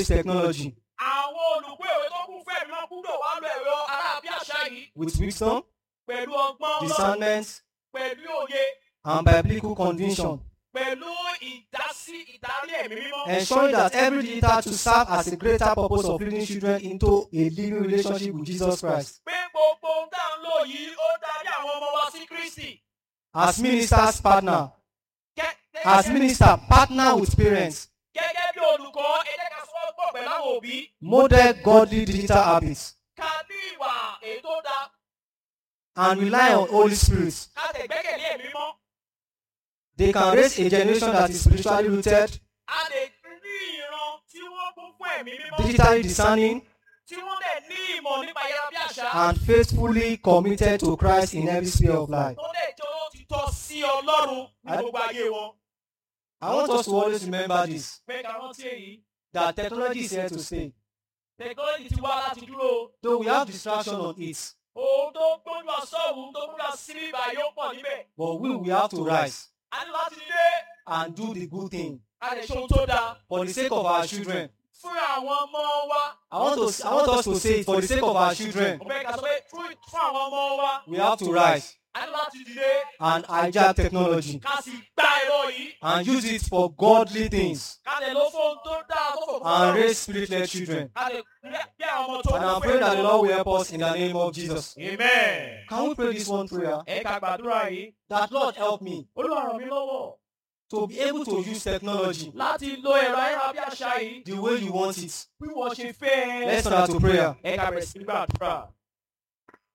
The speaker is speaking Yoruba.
technology àwọn olùkọ́ ìwé tó kún fún ẹ̀mí máa gbúdọ̀ wá lo ẹ̀rọ arábíàṣá yìí with wisdom, pẹ̀lú ọgbọ́n Ọlọ́run, discernment, pẹ̀lú òye and biblical conviction, pẹ̀lú ìdásí ìdarí ẹ̀mí mímọ́. ensuring that every digital to serve as a greater purpose of leading children into a living relationship with Jesus Christ. pé gbogbo ohun tá à ń lò yìí ó darí àwọn ọmọ wa sí Kristi. As ministers partner, Gẹ́- as gẹ́gẹ́- minister partner with parents, gẹ́gẹ́ bí olùkọ́ ẹ jẹ́ ká sọ́wọ́pọ̀ pẹ̀lú àwọn òbí model godly digital habits, ká ní ìwà èyí tó dáa and rely on Holy Spirit. ká tẹ̀ gbẹ́kẹ̀lé ẹ̀mí mímọ́. They can raise a generation that is spiritually rooted, a lè ní ìran tí wọ́n kún fún ẹ̀mí mímọ́ digitally discerning, tí wọ́n dẹ̀ ní ìmọ̀ nípa ayárabíàṣá and faithfully committed to Christ in every sphere of life. tó dẹ̀ jẹ́ olótìtọ́ sí Ọlọ́run ní gbogbo ayé wọn. I want us to always remember this pé ká rántí èyí that technology is here to stay. tẹkinọ́lọ́jì ti wá láti dúró Though we have distraction on it, ohun tó gbójú àsọ̀hún tó gbójú àsírí ibà yóò pọ̀ níbẹ̀. but we will have to rise a ní láti dé and do the good thing a lè ṣe ohun tó dáa for the sake of our children. fún àwọn ọmọ wa. I want to I want us to say it for the sake of our children. mo fẹ́ ká sọ pé fún fún àwọn ọmọ wa We have to rise a ní láti dìde and hijack technology ká sì gba ẹ̀rọ yìí and use it for godly things ká lè lọ fún ohun tó dáa tó fò fún and Ọlọ́run. raise spirit-led children. ká lè bí àwọn ọmọ tó And kún I'm fún praying that the ẹ̀mí Lord will help us in the name of Jesus. Amen. Can we pray this one prayer? ẹ ká gbàdúrà yìí That Lord help me Olúwa ràn mí lọ́wọ́ to be able to use technology láti lo ẹ̀rọ ayárabíàṣá yìí the way you want it. bí wọ́n ṣe fẹ́. Let's start to prayer. ẹ ká bẹ̀rẹ̀ sí ní gbàdúrà.